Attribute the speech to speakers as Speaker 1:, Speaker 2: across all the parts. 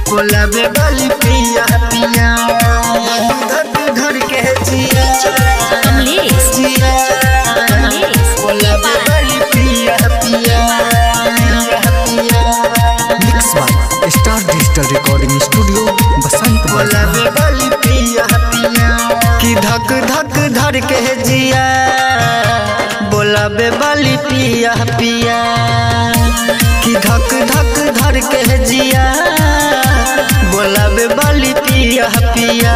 Speaker 1: बोलावे वाली पिया पिया धक धर के जिया
Speaker 2: कमलेश
Speaker 1: जिया
Speaker 2: कमलेश
Speaker 1: बोलावे वाली पिया पिया पिया
Speaker 3: mix by star digital recording studio Basant Bazar
Speaker 1: बोलावे वाली पिया पिया कि धक धक धर के जिया बोलावे वाली पिया पिया कि धक धक धर के जिया बोलावे वाली पिया पिया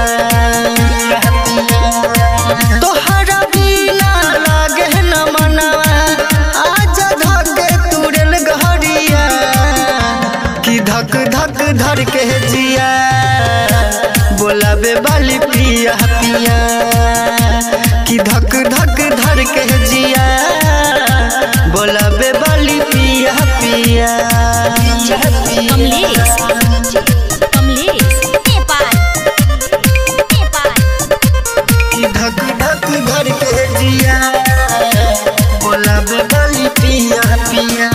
Speaker 1: तोहरा बिना लागे न मनवा आजा धके तुरल घरिया कि धक धक धर के जिया बोलावे वाली पिया पिया कि धक धक धर के जिया बोलावे वाली पिया पिया
Speaker 2: कमलेश कमलेश नेपाल नेपाल
Speaker 1: कि धक धक धर के जिया बोलावे वाली पिया पिया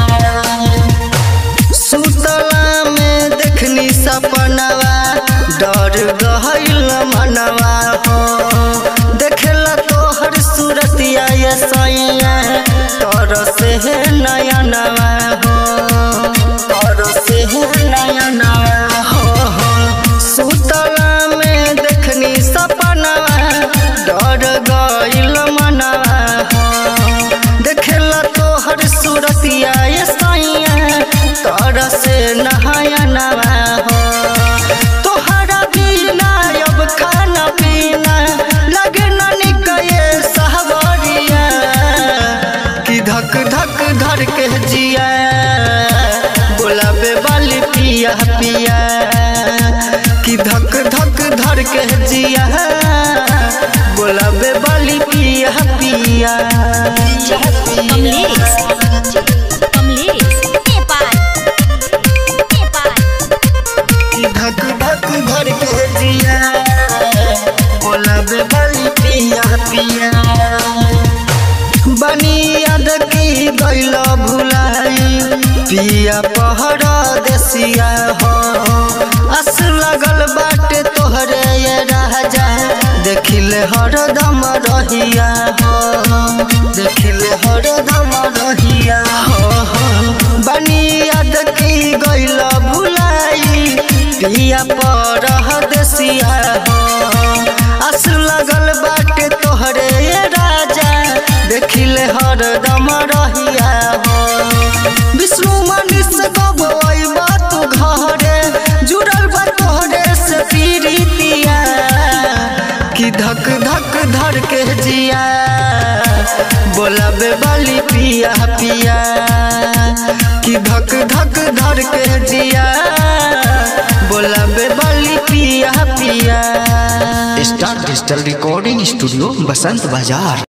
Speaker 1: सुतला में देखनी सपनवा डर गहल मनवा हो देखला तोहर सूरतिया ये सैया तोर से है नयनवा हो तोर से है नयनवा हो हो सुतला में देखनी सपनवा डर गइल मनवा हो देखला तोहर सूरतिया ये सैया तोर से नहायनवा हो तोहरा बिना अब खाना पीना लगे न निकये सहबरिया कि धक धक धर के जिया बोलावे वाली पिया पिया कि धक धक धर के जिया बोलावे वाली पिया पिया
Speaker 2: कमलेश कमलेश नेपाल नेपाल
Speaker 1: कि धक धक धर के जिया बोलावे वाली पिया पिया बनी याद की गैल भुलाई पिया पहरा देसिया हो अस लगल बाटे तोहरे ये राजा देखिले हरदम रहिया हो देखिले हरदम रहिया हो हो। बनी याद की गैल भुलाई पिया पर देसिया हो अस लगल बाटे तोहरे ये राजा देखिले हरदम रहिया हो विष्णु मनीष गबैबा तू घरे जुड़ल बा तोहरे से पीरितिया कि धक धक धर के जिया बोलावे वाली पिया पिया कि धक धक धर के जिया बोलावे वाली पिया पिया
Speaker 3: star digital recording studio Basant बाजार